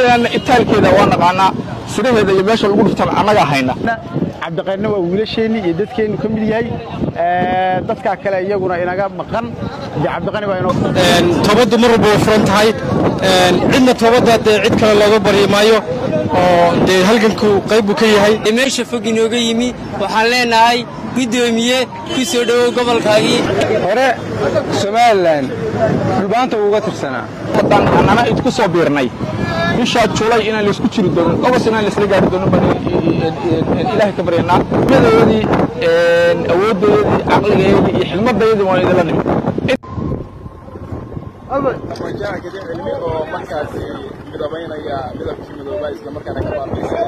mooyaane itaalkeeda waa naqaanaa siraheeda iyo meesha lagu dhuftan annagaa hayna cabdiqayrna waa wiilasheenni iyo dadkeennu ka mid yahay dadkaa kale iyaguna inaga maqan dee cabdiqani baa inoo toobaddu mar walba way furan tahay cidna toobadda dee cid kale looga baryi maayo oo dee halganku qayb buu ka yahay meesha fog inooga yimi waxaan leenahay guddoomiye ku soo dhowow gobolkaagii hore somalilan dhulbaanta uga tirsanaa haddaan annana idku soo biirnay bishaa julay inaan laysku jiri doonin ogos inaan laysla gaari doonin baan ilaahay ka baryanaa madoodii awooddoodii caqligeedii iyo xigmadayadii waan idinla nimid aqoonjaha kadib cilmi oo markaasi midabaynaya midabkii midoobaa isla markaana ka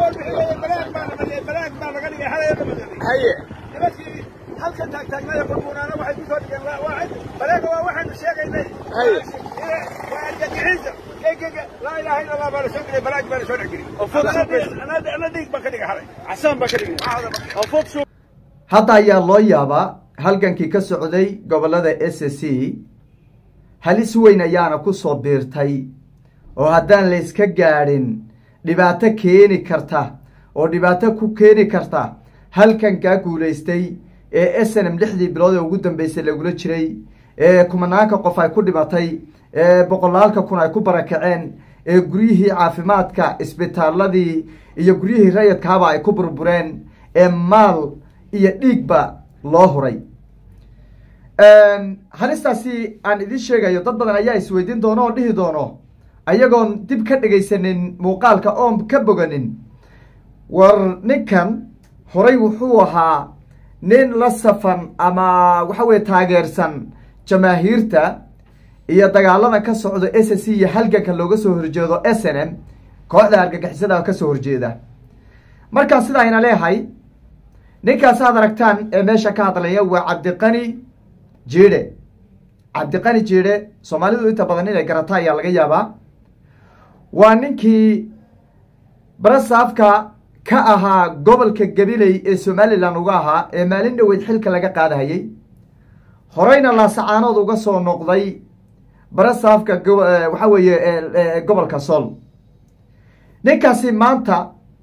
haye halkan taagtaagnaya burbuunaana waxay ku soo dhigeen waacid baleega waa waxaanu sheegaynay haye waa argagixiisa gegega laa ilaaha illa allah baa la soo geliyay balaag baa la soo dhex geliyay ana dhiig baan ka dhigay xalay casaan baan ka dhigay hadda ayaa loo yaabaa halgankii ka socday gobollada s c halis weyn ayaana ku soo biirtay oo haddaan layska gaadhin dhibaato keeni karta oo dhibaato ku keeni karta halkankaa guulaystay ee s n m lixdii bilood ee ugu dambeysay lagula jiray ee kumanaanka qof ay ku dhimatay ee boqolaalka kun ay ku barakaceen ee guryihii caafimaadka isbitaaladii iyo guryihii rayadkaaba ay ku burbureen ee maal iyo dhiigba loo huray halistaasi aan idiin sheegayo dad badan ayaa isweydiin doono oo dhihi doono ayagoon dib ka dhegaysanin muuqaalka oon ka boganin war ninkan horay wuxuu ahaa nin la safan ama waxa weye taageersan jamaahiirta iyo dagaalada ka socdo s c iyo halganka looga soo horjeedo s n m kooxda argagixisada kasoo horjeeda markaan sidaa ayna leehay ninkaas aad aragtaan ee meesha ka hadlaya waa cabdiqani jiidhe cabdiqani jiidhe soomaalidu inta badan inay garata ayaa laga yaabaa waa ninkii barasaafka ka ahaa gobolka gabiley ee somalilan uga ahaa ee maalin dhoweyd xilka laga qaadahayey horeyna laasacaanood uga soo noqday barasaafka waxa weeye gobolka sool ninkaasi maanta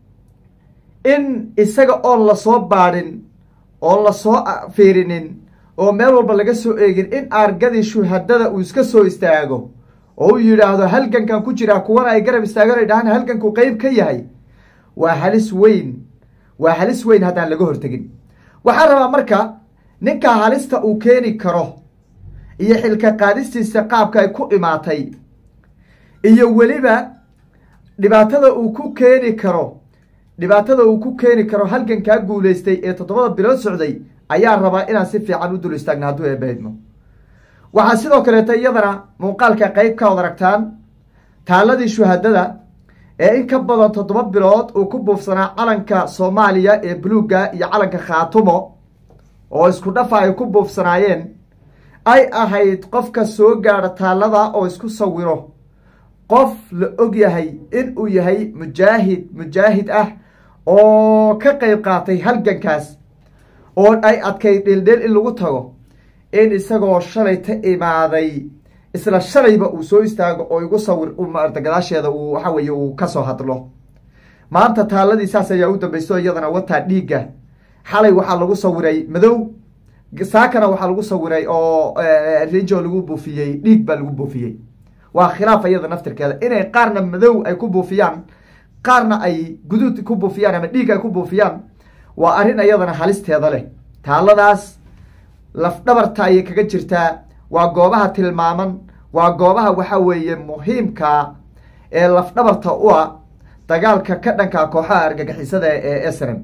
in isaga oon lasoo baadhin oon lasoo fiirinin oo meel walba laga soo eegin in aargadii shuhadada uu iska soo istaago oo uu yidhaahdo halgankan ku jiraa kuwana ay garab istaagan ay dhahaan halganku qeyb ka yahay waa halis weyn waa halis weyn haddaan laga hortegin waxaan rabaa marka ninka halista uu keeni karo iyo xilka qaadistiisa qaabka ay ku imaatay iyo weliba dhibaatada uu ku keeni karo dhibaatada uu ku keeni karo halgankaa guulaystay ee toddobada bilood socday ayaa rabaa inaan si fiican u dul istaagna hadduu eebaydmo waxaa sidoo kaleeta iyadana muuqaalka qeyb ka od aragtaan taaladii shuhadada ee in ka badan toddoba bilood uu ku buufsanaa calanka soomaaliya ee buluugga iyo calanka khaatumo oo isku dhafa ay ku buufsanaayeen ay ahayd qofka soo gaadha taalada oo isku sawiro qof la og yahay in uu yahay mujaahid mujaahid ah oo ka qeyb qaatay halgankaas oo ay adkayd dhildhil in lagu tago in isagoo shalay ta imaaday isla shalayba uu soo istaago oo igu sawir maarta gadaasheeda uu waxa weeye uu kasoo hadlo maanta taaladii saas ayaa u dambaysto iyadana wataa dhiigga xalay waxaa lagu sawiray madow saakana waxaa lagu sawiray oo rinjo lagu buufiyey dhiig baa lagu buufiyey waa khilaaf iyada naftirkeeda inay qaarna madow ay ku buufiyaan qaarna ay guduud ku buufiyaan ama dhiig ay ku buufiyaan waa arrin iyadana halisteeda leh taaladaas lafdhabarta ayay kaga jirtaa waa goobaha tilmaaman waa goobaha waxa weeye muhiimka ee lafdhabarta u a dagaalka ka dhanka kooxaha argagixisada ee srm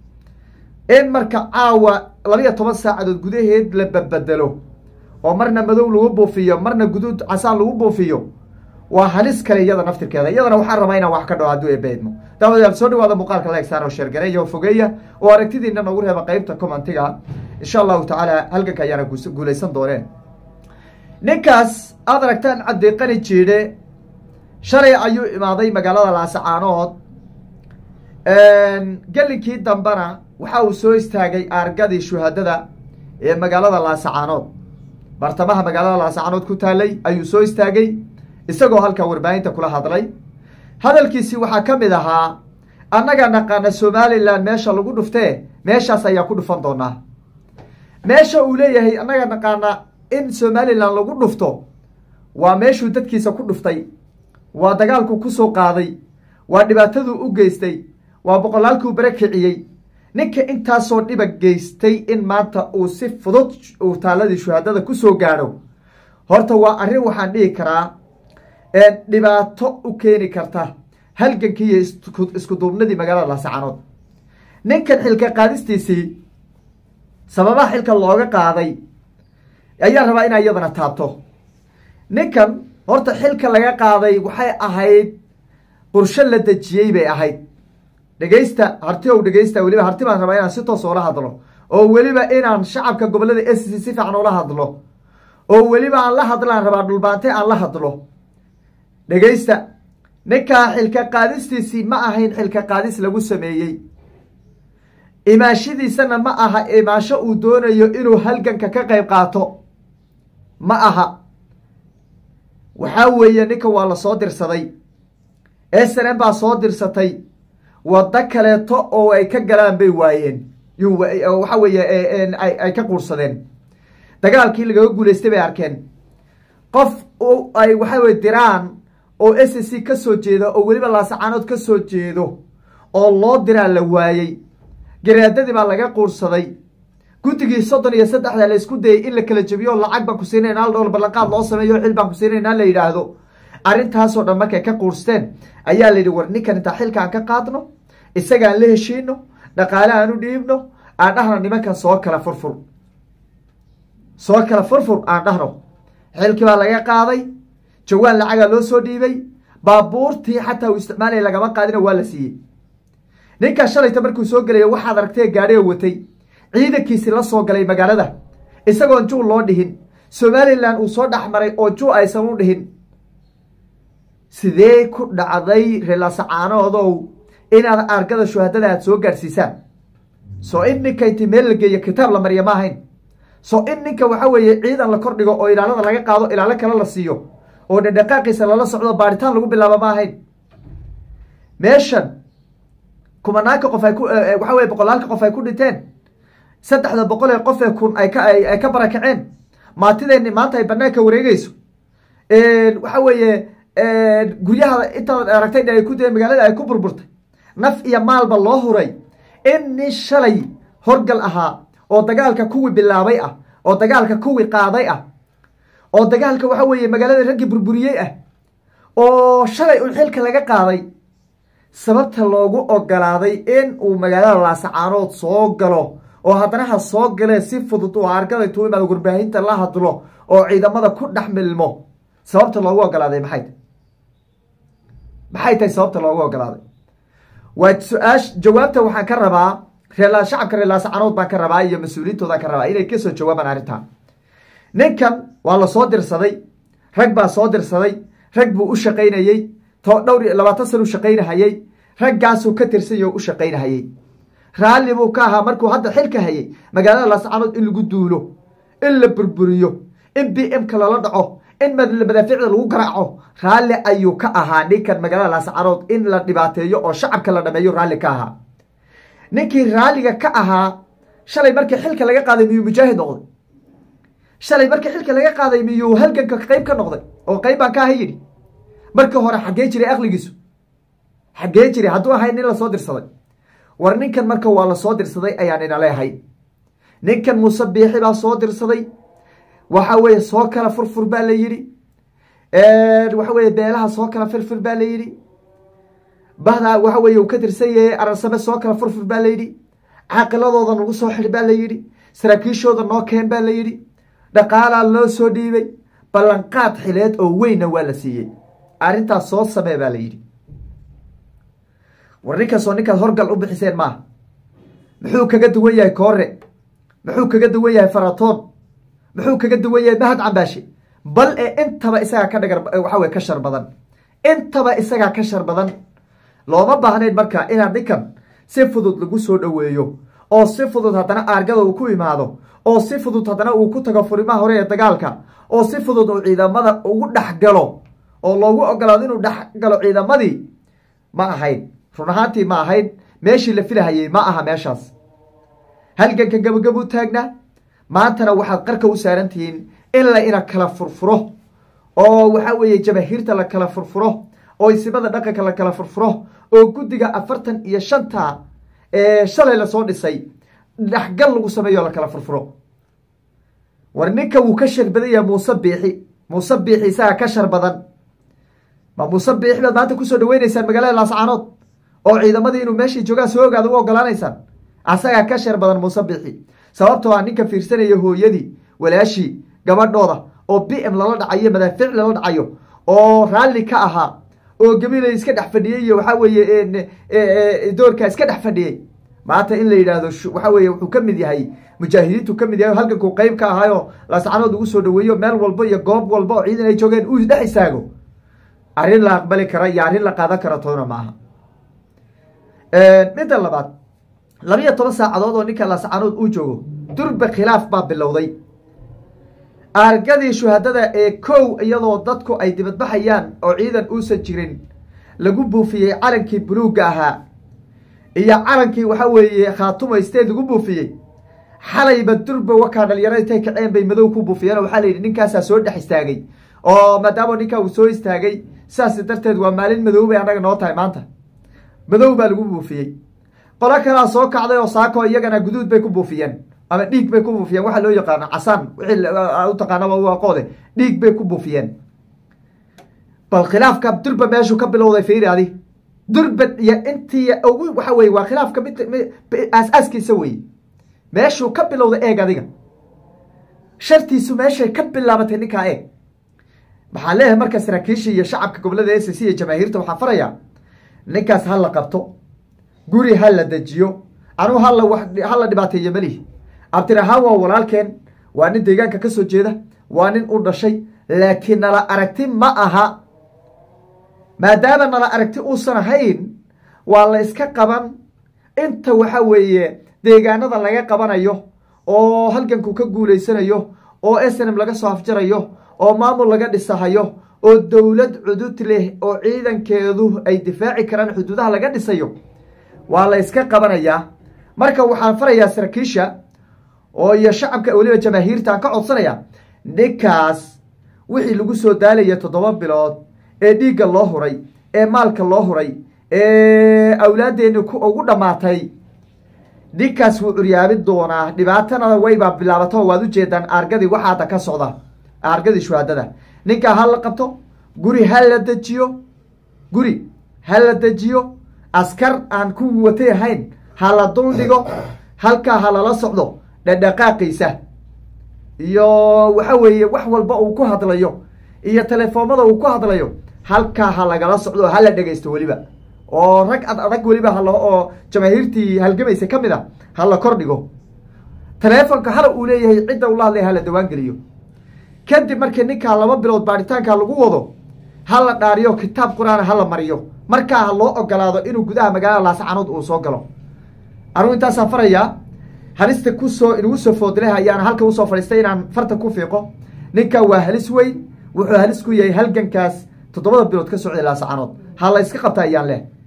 in marka caawa labiyo toban saacadood gudaheed la babedelo oo marna madow lagu buufiyo marna guduud casaan lagu buufiyo waa halis kale iyada naftirkeeda iyadana waxaan rabaa inaan wax ka dhaho hadduu ebeedmo daawadayaal soo dhawaada muuqaalka leegsaar oo sheergareeya oo fogeeya oo aragtidiina noogu reeba qeybta commentiga insha allahu tacaala halganka ayaana guulaysan dooneen ninkaas aad aragtaan cabdiqani jiidhe shalay ayuu imaaday magaalada laasacaanood gelinkii dambena waxa uu soo istaagay aargadii shuhadada ee magaalada laasacaanood bartamaha magaalada laasacaanood ku taalay ayuu soo istaagay isagoo halkaa warbaahinta kula hadlay hadalkiisii waxaa ka mid ahaa annaga naqaana somalilan meesha lagu dhuftee meeshaas ayaa ku dhufan doonaa meesha uu leeyahay annaga naqaana in somalilan lagu dhufto waa meeshuu dadkiisa ku dhuftay waa dagaalku kusoo qaaday waa dhibaataduu u geystay waa boqolaalkuu bare kiciyey ninka intaasoo dhiba geystay in maanta uu si fudud uu taaladii shuhaadada kusoo gaadho horta waa arrin waxaan dhihi karaa dhibaato u keeni karta halgankii iyo isku duubnadii magaalada laasacanood ninkan xilka qaadistiisii sababaha xilka looga qaaday ayaa rabaa inaa iyadana taabto ninkan horta xilka laga qaaday waxay ahayd qorsho la dejiyey bay ahayd dhegeysta harti ow dhegeysta weliba harti baan rabaa inaan si toos oola hadlo oo weliba inaan shacabka gobolada s c si fiican oola hadlo oo weliba aan la hadlaan rabaa dhulbaante aan la hadlo dhegeysta ninkaa xilka qaadistiisii ma ahayn xilka qaadis lagu sameeyey imaashadiisana ma aha imaasho uu doonayo inuu halganka ka qayb qaato ma aha waxaa weeye ninka waa la soo dirsaday s n m baa soo dirsatay waddo kaleeto oo ay ka galaan bay waayeen waxa weeye ay ka quursadeen dagaalkii lagaga guulaystay bay arkeen qof ay waxa weye diraan oo s c ka soo jeeda oo weliba laasacaanood ka soo jeedo oo loo diraa la waayey garaadadii baa laga quursaday guddigii soddon iyo saddexda la isku dayay in la kala jebiyo lacag baan ku siinayna hal dhowr ballanqaad loo sameeyo xil baan ku siinayna la yidhaahdo arrintaasoo dhan markay ka quursteen ayaa la yidhi war ninkan intaa xilka aan ka qaadno isagaan la heshiino dhaqaale aan u dhiibno aan dhahno nimankan soo kala furfur soo kala furfur aan dhahno xilkii baa laga qaaday jawaan lacagaa loo soo dhiibay baabuurtii xataa uu isticmaalaya lagama qaadina waa la siiyey ninkaa shalayta markuu soo gelaya waxaad aragtee gaadhi oo watay ciidankiisi la soo galay magaalada isagoon juu loo dhihin somalilan uu soo dhex maray oo juu aysan u dhihin sidee ku dhacday reelasacaanoodow inaad argada shuhadada aad soo gaadhsiisaan soo in ninka inti meel la geeyo kitaab la mariya ma ahayn soo in ninka waxa weeye ciidan la kordhigo oo ilaalada laga qaado ilaalo kale la siiyo oo dhadhaqaaqiisa lala socdo baaritaan lagu bilaabo ma ahayn meeshan kumanaanka qof ay ku waxa weye boqolaalka qof ay ku dhinteen saddexda boqol ee qof ee kun ay ka ay ka barakaceen maatideeni maanta ay banaanka wareegeyso waxa weeye guryaha intaad aragtay ay ku dee magaalada ay ku burburtay naf iyo maalba loo huray in nin shalay horgal ahaa oo dagaalka kuwii bilaabay ah oo dagaalka kuwii qaaday ah oo dagaalka waxa weeye magaalada raggii burburiyey ah oo shalay un xilka laga qaaday sababta loogu ogolaaday in uu magaalada laasacaanood soo galo oo haddana ha soo galee si fudud oo argada intuu imaado warbaahinta la hadlo oo ciidamada ku dhex milmo sababta loogu ogolaaday maxay tahy maxay tahay sababta loogu ogolaaday waa su-aash jawaabta waxaan ka rabaa reela shacabka reer laasacanood baan ka rabaa iyo mas-uuliyiintoodan ka rabaa inay kasoo jawaabaan arrintan ninkan waa la soo dirsaday rag baa soo dirsaday rag buu u shaqaynayey to dhowr iyo labaatan sana u shaqaynahayey raggaasuu ka tirsanya o u shaqaynahayey raalli buu ka ahaa markuu hadda xilka hayay magaalada laascanood in lagu duulo in la burburiyo in b m ka lala dhaco in madaafiicda lagu garaaco raalli ayuu ka ahaa ninkan magaalada laascanood in la dhibaateeyo oo shacabka la dhameeyo raalli ka ahaa ninkii raalliga ka ahaa shalay markii xilka laga qaaday miyuu mujaahid noqday shalay markii xilka laga qaaday miyuu halganka qayb ka noqday oo qayb baan ka aha yidhi markii hore xaggee jiray aqligiisu xaggee jiray hadduu ahay nin lasoo dirsaday war ninkan marka waa lasoo dirsaday ayaan ina leehay ninkan muuse biixi baa soo dirsaday waxa weeye soo kala furfur baa la yidhi waxa weye beelaha soo kala firfir baa la yidhi bahda waxa weye uu ka tirsan yahay ararsame soo kala furfur baa la yidhi caaqiladooda nagu soo xidh baa la yidhi saraakiishooda noo keen baa la yidhi dhaqaalaa loo soo dhiibay ballanqaad xileed oo weynna waa la siiyey arrintaas soo samee baa la yidhi war ninkaasoo ninkaad horgal u bixiseen maaha muxuu kaga duwan yahay koore muxuu kaga duwan yahay faratoon muxuu kaga duwan yahay mahad cambaashe bal ee intaba isagaa ka dhagar waxa weye ka shar badan intaba isagaa ka shar badan looma baahnayn marka inaad ninkan si fudud lagu soo dhoweeyo oo si fudud haddana aargada uu ku imaado oo si fudud haddana uu ku tago furimaha hore ee dagaalka oo si fudud uu ciidamada ugu dhex galo oo loogu ogolaado inuu dhex galo ciidamadii ma ahayn run ahaantii ma ahayn meeshii la filahayey ma aha meeshaas halganka gabagabuu taagnaa maantana waxaad qarka u saaran tihiin in la ina kala furfuro oo waxa weeye jamaahiirta la kala furfuro oo isimada dhaqanka la kala furfuro oo guddiga afartan iyo shanta ee shalay lasoo dhisay dhexgal lagu sameeyo la kala furfuro war ninka wuu ka shar badan yahay muuse biixi muuse biixi isagaa ka shar badan ma muuse biixi baad maanta kusoo dhaweyneysaan magaalada laascaanood oo ciidamadii inuu meeshii joogaan soo ogaada u ogolaanaysaan asagaa ka shar badan muuse biixi sababtoo ah ninka fiirsanaya hooyadii walaashii gabadhooda oo b m lala dhacayo madaafiic lala dhacayo oo raalli ka ahaa oo gabilay iska dhex fadhiyey iyo waxaa weeye doorkaa iska dhex fadhiyey maanta in la yidhaahdo waxa weye wuxuu ka mid yahay mujaahidiintu ka mid yahay halkankuu qeyb ka ahaayo laascanood ugu soo dhaweeyo meel walba iyo goob walba oo ciidan ay joogeen uu dhex istaago arrin la aqbali kara iyo arrin la qaadan kara toona ma aha midda labaad labiyo toban saacadood oo ninka laascanood uu joogo durba khilaaf baa bilowday argadii shuhadada ee kow iyadoo dadku ay dibadbaxayaan oo ciidan uusan jirin lagu buufiyey calankii buluugga ahaa iyo calankii waxa weeye khaatuma state lagu buufiyey xalayba durba wakaa dhalinyaro intay kaceen bay madow ku buufiyeen oo waxaa la yidhi ninkaasaa soo dhex istaagay oo maadaama ninkaa uu soo istaagay saas darteed waa maalin madow bay annaga noo tahay maanta madow baa lagu buufiyey qolo kalaa soo kacday oo saako iyagana guduud bay ku buufiyeen ama dhiig bay ku buufiyeen waxaa loo yaqaano casaan wixii u taqaanaba u aqoode dhiig bay ku buufiyeen bal khilaafka durba meeshuu ka bilowday fiiri adi durba iyo intii ugu waxa weye waa khilaafka mid aas-aaskiisa weye meeshuu ka bilowday eeg adiga shartiisu meeshay ka bilaabatay ninkaa eeg maxaa leeyahay marka saraakiisha iyo shacabka gobolada s c iyo jamaahiirta waxaa farayaa ninkaas ha la qabto guri ha la dejiyo anuu hala hala dhibaateeyo melihi abdirahaan waa walaalkeen waa nin deegaanka ka soo jeeda waa nin u dhashay laakiin nala aragti ma aha maadaama nala aragti uusan ahayn waa la iska qaban inta waxa weeye deegaanada laga qabanayo oo halganku ka guulaysanayo oo snm laga soo afjarayo oo maamul laga dhisahayo oo dowlad cudud leh oo ciidankeedu ay difaaci karaan xuduudaha laga dhisayo waa la iska qabanayaa marka waxaan farayaa saraakiisha oo iyo shacabka weliba jamaahiirta aan ka codsanaya ninkaas wixii lagu soo daalaya toddoba bilood ee dhiigga loo huray ee maalka loo huray ee awlaaddeeni ugu dhammaatay ninkaas wuu curyaabin doonaa dhibaatana waybaa bilaabato waad ujeedaan aargadii waxa hadda ka socda aargadii shuhaadada ninkaa ha la qabto guri ha la dejiyo guri ha la dejiyo askar aan ku watay ahayn ha la dul dhigo halkaa ha lala socdo dhadhaqaaqiisa iyo waxa weeye wax walba uu ku hadlayo iyo telefoomada uu ku hadlayo halkaa ha lagala socdo oo hala dhegaysto weliba oo rag ad adag weliba hal oo jamaahiirtii halgamaysa ka mid a ha la kor dhigo teleefonka hala uu leeyahay cidda ula hadlaya hala dawaan geliyo kadib markii ninkaa laba bilood baaritaanka lagu wado ha la dhaariyo kitaab qur-aan ha la mariyo markaa ha loo ogolaado inuu gudaha magaalada laascanood uu soo galo anugu intaasaan farayaa halista kusoo inugu soo foodleh ayaan halka usoo fadhiistay inaan farta ku fiiqo ninka waa halis weyn wuxuu halis ku yahay halgankaas toddobada bilood ka socday laascanood ha la iska qabta ayaan leh